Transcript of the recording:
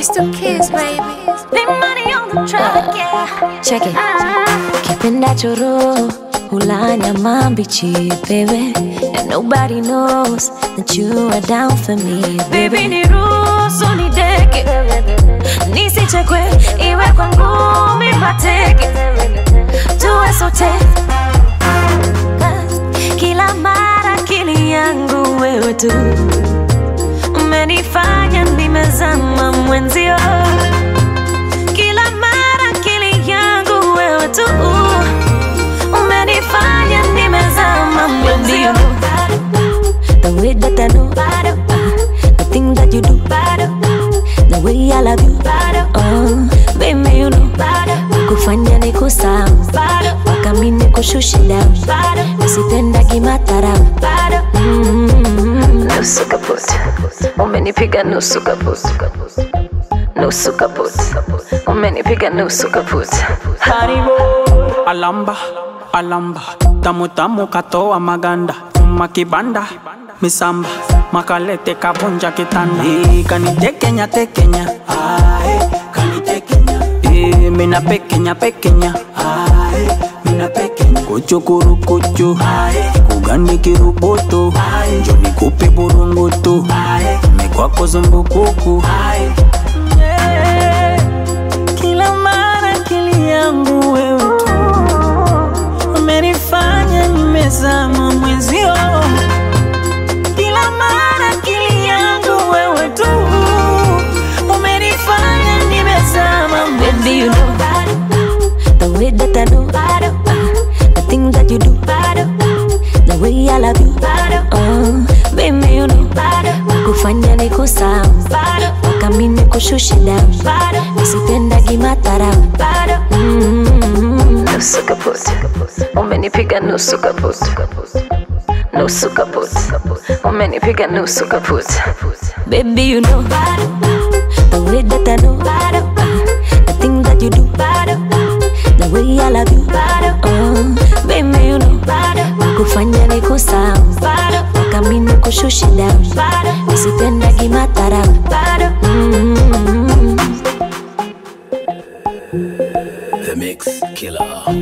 Mr. Kiss, baby. Big money on the track, yeah. Check it. Ah. Kipenda choro hula nyama mbichi baby and nobody knows that you are down for me Baby baby niruhusu nideke nisichekwe iwe kwa ngumi mateke tuwe sote kila mara akili yangu wewe tu umenifanya nimezama mwenzio kila mara akili yangu wewe tu umenifanya nimezama mwenzio the way that I know the thing that you do the way I love you oh baby you know kufanya ni kusahau mpaka mi nikushushe down nisipendagi matarau nusu kaput umenipiga nusu kaput nusu kaput umenipiga nusu kaput Haribo Alamba, alamba Tamu tamu katoa maganda Uma kibanda Misamba Makalete kabunja kitanda Eh, Kanitekenya tekenya Ae, kanitekenya Eh, Mina pekenya pekenya Ae, mina pekenya Kuchukuru kuchu Ae, Kugani kiruboto Ae, Njo nikupe burungutu Ae, Mekwako zumbukuku Ae, yeah. Kila mara akili yangu wewe tu umenifanya nimezama mwenzio. Kila mara akili yangu wewe tu umenifanya nimezama Baby, you mwenzio. know the way that I know the thing that you do, the way I love you. Oh, baby, you know kufanya ni kusahau mpaka mi nikushushe down, nisipendagi matarau. Mm, Nusu kaput, umenipiga nusu kaput, nusu kaput, umenipiga nusu kaput. Baby, you know the way that I know the thing that you do, the way I love you. Oh, baby, you know kufanya ni kusahau mpaka mi nikushushe down, nisipendagi matarau. Mm. The Mix Killer.